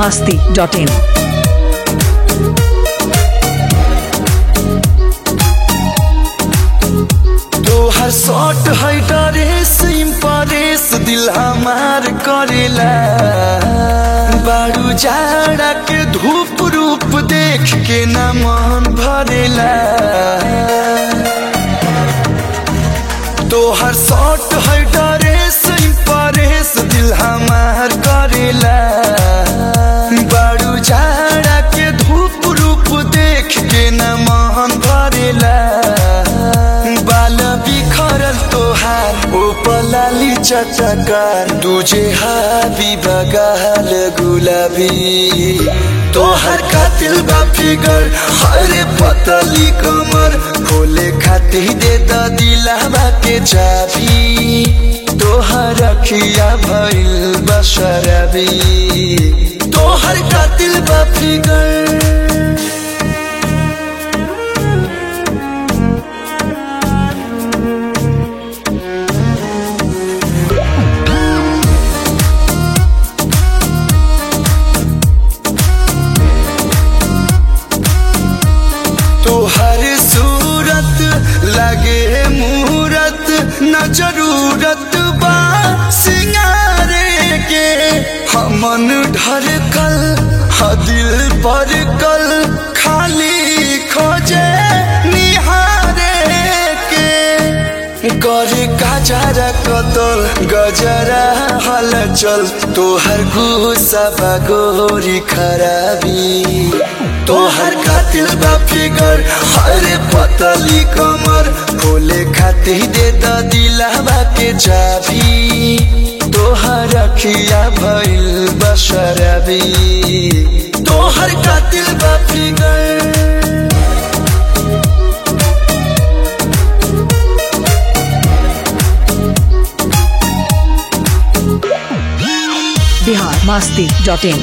masti.in. तोहर shot है dress impress दिल हमार करेला बारू जाड़ा के धूप रूप देख के न मन भरेला तोहर शॉट है डरेस इम्प्रेस दिल हमार करेला बारू जाड़ा के धूप रूप देख के न मन भरेला बाल बिखरल तोहार ओ पलाली चटकार तुझे हाबी बगाल गुलाबी तोहर कातिल बा फिगर हरे पतली कमर खोले खातिर दे द दिलावा के चाबी तोहर अखिया भइल बशरबी तोहर कातिल बा फिगर तोहर सूरत लगे मूरत न जरूरत बा सिंगारे के हमन ढरकल ह दिल पर कल खाली खोजे निहारे के करे गजरा कतल गजरा हलचल तोहर गुस्सा बगोरी खराबी तोहर कातिल बा फिगर हरे पतली कमर खोले खातिर दे द दिलावा के चाबी तोहर अखिया भइल बशरबी तोहर कातिल बा फिगर Bihar masti.in.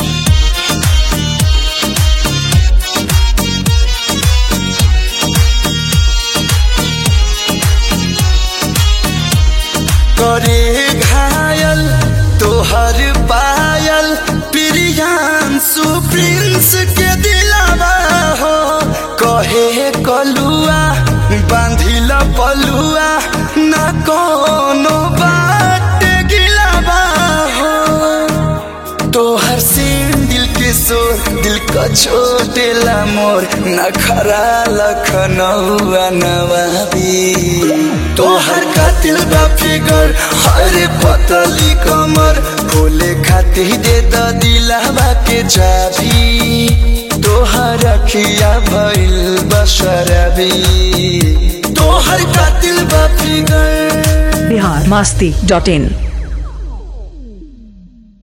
करे घायल तोहर पायल प्रियांशु प्रिंस के दिलावा हो कहे कलुआ बांधिल पलुआ न कोनो बात गिलावा हो तोहर सीन दिल के शोर दिल का छोटेला मोर नखरा लखनऊआ नवाबी तोहर कातिल बा फिगर हरे पतली कमर खोले खातिर दे द दिलावा के चाबी तोहर अखिया भइल बशरबी तोहर कातिल बा फिगर Bihar masti.in.